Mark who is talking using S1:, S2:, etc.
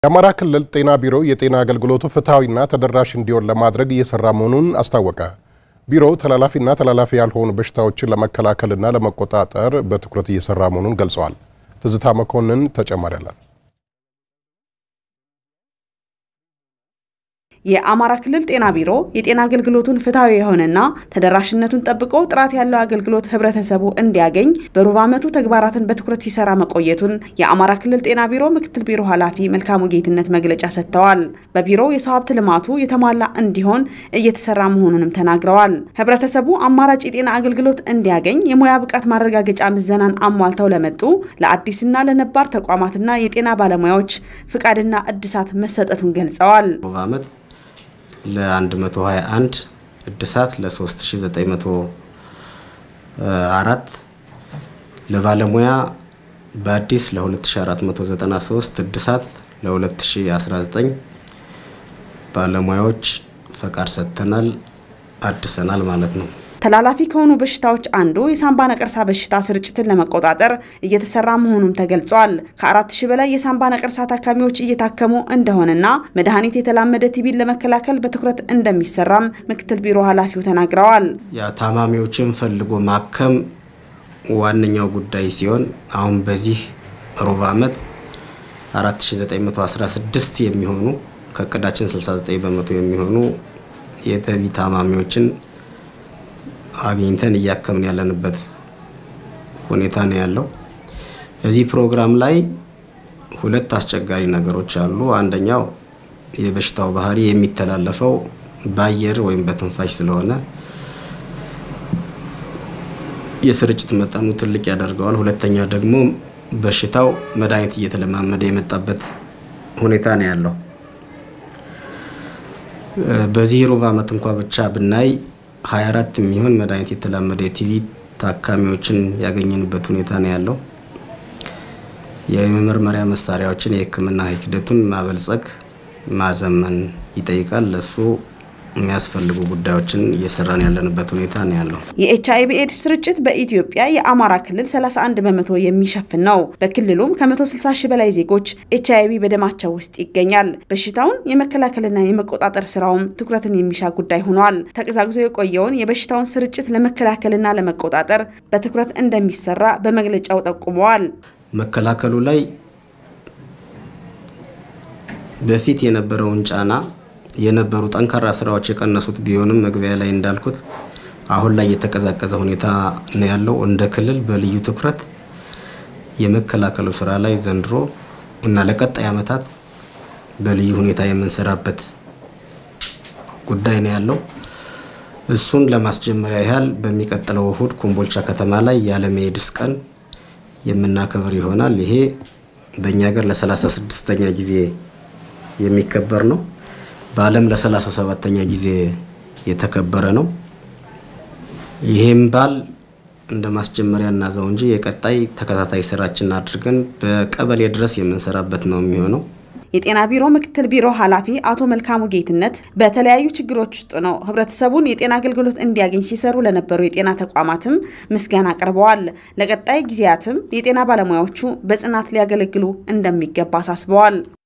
S1: የአማራ ክልል ጤና ቢሮ የጤና አገልግሎቱ ፍትሐዊና ተደራሽ እንዲሆን ለማድረግ እየሰራ መሆኑን አስታወቀ። ቢሮው ተላላፊና ተላላፊ ያልሆኑ በሽታዎችን ለመከላከልና ለመቆጣጠር በትኩረት እየሰራ መሆኑን ገልጸዋል። ትዝታ መኮንን ተጨማሪ አላት።
S2: የአማራ ክልል ጤና ቢሮ የጤና አገልግሎቱን ፍትሐዊ የሆነና ተደራሽነቱን ጠብቆ ጥራት ያለው አገልግሎት ህብረተሰቡ እንዲያገኝ በሩብ ዓመቱ ተግባራትን በትኩረት ሲሰራ መቆየቱን የአማራ ክልል ጤና ቢሮ ምክትል ቢሮ ኃላፊ መልካሙ ጌትነት መግለጫ ሰጥተዋል። በቢሮው የሰው ሀብት ልማቱ የተሟላ እንዲሆን እየተሰራ መሆኑንም ተናግረዋል። ህብረተሰቡ አማራጭ የጤና አገልግሎት እንዲያገኝ የሙያ ብቃት ማረጋገጫ ምዘናን አሟልተው ለመጡ ለአዲስና ለነባር ተቋማትና የጤና ባለሙያዎች ፍቃድና እድሳት መሰጠቱን ገልጸዋል።
S3: ዓመት ለ121 እድሳት ለ3904 ለባለሙያ በአዲስ ለ2493 እድሳት ለ2019 ባለሙያዎች ፈቃድ ሰጥተናል፣ አድሰናል ማለት ነው።
S2: ተላላፊ ከሆኑ በሽታዎች አንዱ የሳምባ ነቀርሳ በሽታ ስርጭትን ለመቆጣጠር እየተሰራ መሆኑም ተገልጿል። ከአራት ሺህ በላይ የሳምባ ነቀርሳ ታካሚዎች እየታከሙ እንደሆነና መድኃኒት የተላመደ ቲቢን ለመከላከል በትኩረት እንደሚሰራም ምክትል ቢሮ ኃላፊው ተናግረዋል።
S3: ያ ታማሚዎችን ፈልጎ ማከም ዋነኛው ጉዳይ ሲሆን አሁን በዚህ ሩብ ዓመት 4916 የሚሆኑ ከእቅዳችን 69 በመቶ የሚሆኑ የተቢ ታማሚዎችን አግኝተን እያከምን ያለንበት ሁኔታ ነው ያለው። እዚህ ፕሮግራም ላይ ሁለት አስቸጋሪ ነገሮች አሉ። አንደኛው የበሽታው ባህሪ የሚተላለፈው በአየር ወይም በትንፋሽ ስለሆነ የስርጭት መጠኑ ትልቅ ያደርገዋል። ሁለተኛ ደግሞ በሽታው መድኃኒት እየተለማመደ የመጣበት ሁኔታ ነው ያለው። በዚህ ሩብ ዓመት እንኳ ብቻ ብናይ 24 የሚሆን መድኃኒት የተላመደ የቲቪ ታካሚዎችን ያገኘንበት ሁኔታ ነው ያለው። የመመርመሪያ መሳሪያዎችን የሕክምና ሂደቱን ማበልጸግ ማዘመን ይጠይቃል። ለሱ የሚያስፈልጉ ጉዳዮችን እየሰራን ያለንበት ሁኔታ ነው ያለው።
S2: የኤች አይቪ ኤድስ ስርጭት በኢትዮጵያ የአማራ ክልል 31 በመቶ የሚሸፍን ነው። በክልሉም ከ160 ሺህ በላይ ዜጎች ኤች አይቪ በደማቸው ውስጥ ይገኛል። በሽታውን የመከላከልና የመቆጣጠር ስራውም ትኩረትን የሚሻ ጉዳይ ሆኗል። ተቀዛቅዞ የቆየውን የበሽታውን ስርጭት ለመከላከልና ለመቆጣጠር በትኩረት እንደሚሰራ በመግለጫው ጠቁመዋል።
S3: መከላከሉ ላይ በፊት የነበረውን ጫና የነበሩ ጠንካራ ስራዎች የቀነሱት ቢሆንም መግቢያ ላይ እንዳልኩት አሁን ላይ የተቀዛቀዘ ሁኔታ ነው ያለው። እንደ ክልል በልዩ ትኩረት የመከላከሉ ስራ ላይ ዘንድሮ እና ለቀጣይ ዓመታት በልዩ ሁኔታ የምንሰራበት ጉዳይ ነው ያለው። እሱን ለማስጀመሪያ ያህል በሚቀጥለው እሁድ ኮምቦልቻ ከተማ ላይ የዓለም ኤድስ ቀን የምናከብር ይሆናል። ይሄ በእኛ ሀገር ለ36ኛ ጊዜ የሚከበር ነው። በዓለም ለ37ኛ ጊዜ የተከበረ ነው። ይሄም በዓል እንደ ማስጀመሪያ እናዘው እንጂ የቀጣይ ተከታታይ ስራችን አድርገን በቀበሌ ድረስ የምንሰራበት ነው የሚሆነው።
S2: የጤና ቢሮ ምክትል ቢሮ ኃላፊ አቶ መልካሙ ጌትነት በተለያዩ ችግሮች ውስጥ ነው ህብረተሰቡን የጤና አገልግሎት እንዲያገኝ ሲሰሩ ለነበሩ የጤና ተቋማትም ምስጋና አቅርበዋል። ለቀጣይ ጊዜያትም የጤና ባለሙያዎቹ በጽናት ሊያገለግሉ እንደሚገባ አሳስበዋል።